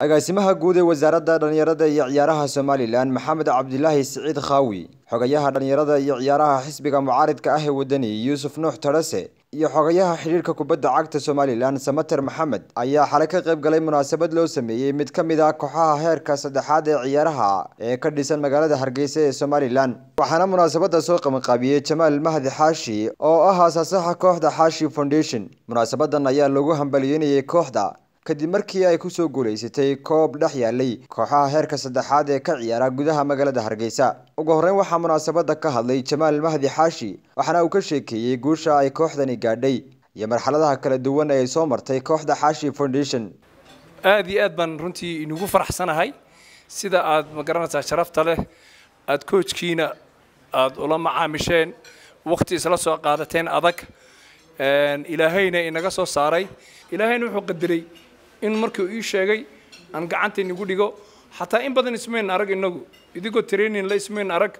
agaasimaha guud ee wasaaradda dhallinyarada iyo ciyaaraha somalilan maxamed cabdilaahi siciid khaawi xogayaha dhallinyarada iyo ciyaaraha xisbiga mucaaridka ah ee wadani yuusuf nuux tarase iyo xogayaha xidhiirka kubadda cagta somalilan samater maxamed ayaa xalay ka qayb galay munaasabad loo sameeyey mid ka mid ah kooxaha heerka saddexaad ee ciyaaraha ee ka dhisan magaalada hargeysa ee somalilan waxaana munaasabada soo qabanqaabiyey jamaal mahdi xaashi oo ah aasaasaha kooxda xaashi foundation munaasabadan ayaa lagu hambaliyeynayay kooxda kadib markii ay kusoo guulaysatay koob dhex yaalay kooxaha heerka saddexaad ee ka ciyaara gudaha magaalada hargeysa ugu horreyn waxaa munaasabada ka hadlay jamaal mahdi xaashi waxaana uu ka sheekeeyey guusha ay kooxdani gaadhay iyo marxaladaha kala duwan ee ay soo martay kooxda xaashi foundation aad iyo aad baan runtii inugu faraxsanahay sida aad ma garanaysaa sharafta leh aad koojkiina aad ula macaamisheen wakhti isla soo qaadateen adag ilaahayna inaga soo saaray ilaahayna wuxuu qadiray in markii uu ii sheegay aan gacanta inagu dhigo xataa in badan ismayn arag inagu idigoo training la ismayn arag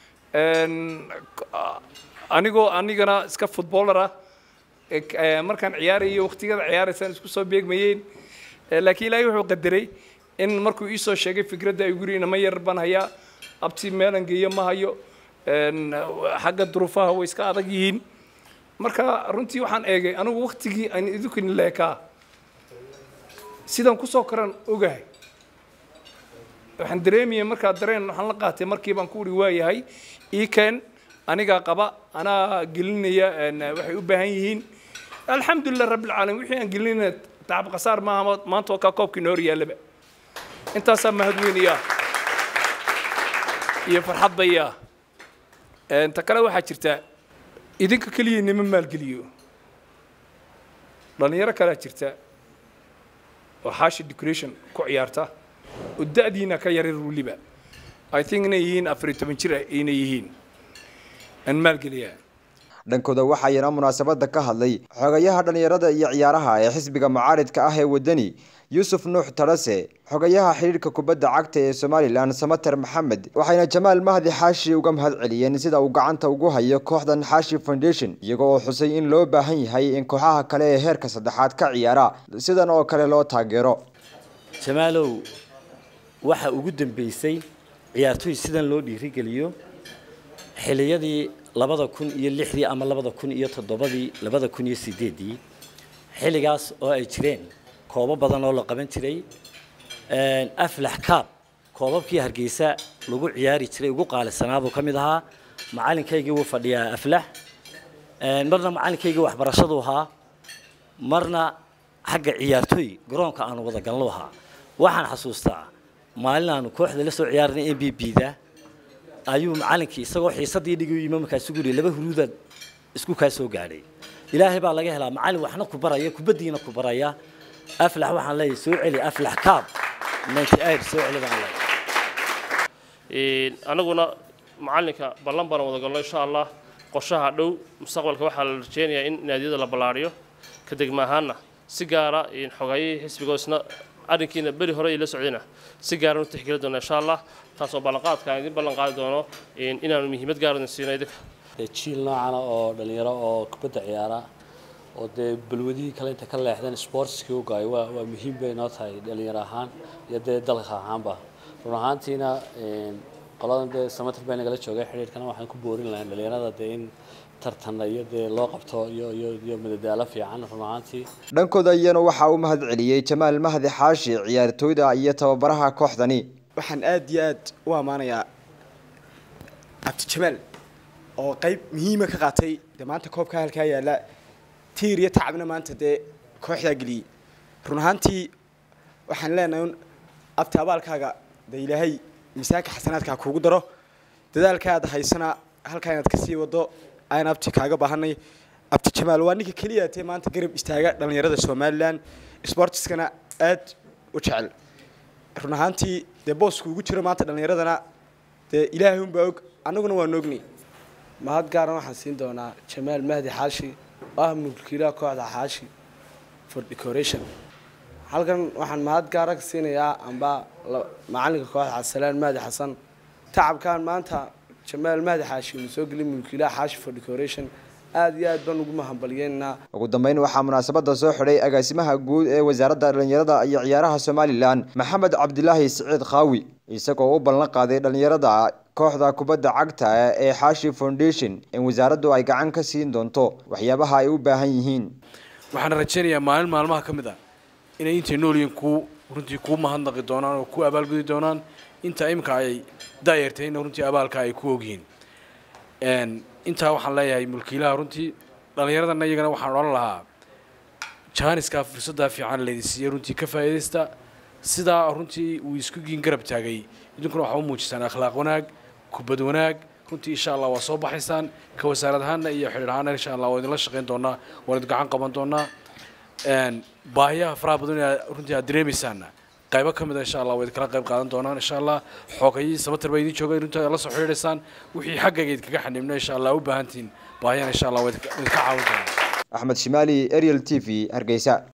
anigoo anigana iska footballer ah markaan ciyaarayo waqtigada ciyaaraysaan isku soo beegmayeen laakiin ilaahay wuxuu qadiray in markuu ii soo sheegay fikradda ay guri inama yar baan hayaa abti meelan geeyo ma hayo xagga duruufaha way iska adag yihiin marka runtii waxaan eegay anigu waktigii aan idinkin leekaa sidaan kusoo koran ogahay waxaan dareemaya markaa dareen waxaan la qaatay markii baan ku uri waayahay iken anigaa qaba anaa gelinaya waxay u baahan yihiin alxamdulilah rabbilcaalamiin wixii aan gelinayna tacab khasaar maaha maanta oo kaa koobkii noor yaallaba intaasaa mahadweynayaa iyo farxad bayaa ta kale waxaa jirta idinka keliya nima maalgeliyo dhallinyaro kalea jirta oo xaashi decoration ku ciyaarta oo da'diina ka yarir weliba i think inay yihiin afariyo toban jir inay yihiin aan maalgeliyaa dhankooda waxaayana munaasabada ka hadlay xogayaha dhallinyarada iyo ciyaaraha ee xisbiga mucaaridka ah ee wadani yuusuf nuux tarase xogayaha xidhiirka kubadda cagta ee somalilan samater maxamed waxayna jamaal mahdi xaashi uga mahad celiyeen sida uu gacanta ugu hayo kooxdan xaashi foundation iyaga oo xusay in loo baahan yahay in kooxaha kale ee heerka saddexaad ka ciyaara sidan oo kale loo taageero jamaalow waxa ugu dambeysay ciyaartoy sidan loo dhiirigeliyo xiliyadii labada kun iyo lixdii ama labada kun iyo toddobadii labada kun iyo sideeddii xilligaas oo ay jireen koobo badan oo la qaban jiray aflax kaab koobabkii hargeysa lagu ciyaari jiray ugu qaalisanaabuu ka mid ahaa macalinkaygii wuu fadhiyaa aflax marna macalinkaygii waxbarashadu ahaa marna xagga ciyaartooy garoonka aanu wada galno ahaa waxaan xasuustaa maalin aanu kooxda la soo ciyaarnay m b b da ayuu macalinkii isagoo xiisadii dhigi yimi markaasu guri laba huruudaad isku kaa soo gaadhay ilaahay baa laga helaa macalin waxna ku baraya kubaddiina ku baraya aflax waxaan leeyahay soo celi aflax kaab ninety eight soo celi baan leeyahay anaguna macalinka ballan baan wada galno insha allah qorshaha dhow mustaqbalka waxaa la rajeynayaa in naadiyada la ballaariyo ka degma ahaanna si gaara xogayihii xisbiga isna arrinkiina beri hore la socdayna si gaaran u tixgeli doona insha allah taasoo ballanqaadka aan idin ballan qaadi doono inaanu muhiimad gaaran siino idinka jiil noocana oo dhalinyaro oo kubadda ciyaara oo dee balwadihii kale inta ka leexdeen sportskii u gaay waa waa muhiim bay noo tahay dhalinyaro ahaan iyo dee dalka ahaanba run ahaantiina qoladan dee samatir bay nagala joogay xidhiirkana waxaan ku boorin lahayn dhalinyarada dee in tartanna iyo dee loo qabto iyo iyo iyo madadaalo fiican run ahaantii dhankooda iyana waxaa u mahad celiyey jamaal mahdi xaashi ciyaartooyda iyo tababaraha kooxdani waxaan aad iyo aad u ammaanayaa cabdijamaal oo qayb muhiima ka qaatay dee maanta koobka halkaa yaalla tiir iyo tacabna maanta dee kooxdaa geliyey run ahaantii waxaan leenahay un abti abaalkaaga dee ilaahay miisaanka xasanaadkaa kuugu daro dadaalkaad haysana halkaa inaad kasii wado ayaan abti kaaga baahanay abti jamaal waa ninka keliya tee maanta garab istaaga dhallinyarada somalilan sportiskana aad u jecel run ahaantii dee boosku ugu jiro maanta dhallinyaradana dee ilaahay unbaa og annaguna waan ognay mahad gaaran waxaan siin doonaa jamaal mahdi xaashi oo ah mulkiilaha kooxda xaashi for decoration halkan waxaan mahad gaara ka siinayaa amba macalinka kooxda cabdisalaan mahdi xasan tacabkan maanta jamaal mahdi xaashi uu soo geliyay mulkiilaha xaashi for decoration aada iyo aad baan ugu mahadbalyeynaa ugu dambeyn waxaa munaasabada soo xidhay agaasimaha guud ee wasaaradda dhalinyarada iyo ciyaaraha somalilan maxamed cabdilaahi siciid khaawi isagoo u ballan qaaday dhalinyarada kooxda kubadda cagta ee xaashi foundation in wasaaraddu ay gacan ka siin doonto waxyaabaha ay u baahan yihiin waxaan rajaynayaa maalin maalmaha ka mid ah inay intay noolyihin kuu runtii kuu mahadnaqi doonaan oo ku abaalgudi doonaan inta imika ay daayartayna runtii abaalka ay ku ogyihiin intaa waxaan leeyahay mulkiilaha runtii dhallinyaradana iyagana waxaan odhan lahaa jaaniska fursaddaa fiican laydin siiyey runtii ka faa'iidaysta sidaa runtii uu isku giin garab taagay idinkuna waxaa u muujisaan akhlaaq wanaag kubad wanaag runtii insha allah waa soo baxaysaan ka wasaarad ahaana iyo xidhiir ahaana insha allah waa idinla shaqayn doonaa waan idin gacan qaban doonaa baahiyaha faraha badan ee runtii aad dareemaysaanna qaybo ka mid a insha allah waa idinkala qayb qaadan doonaan insha allah xoogayii sabatar baa idin jooga runtii aad la soo xidhiidhaysaan wixii xaggayga idinkaga xaniibna insha allah u baahantihiin baahiyana insha allah waa idinka caawin doonaa axmed shimaali ariel t v hargeysa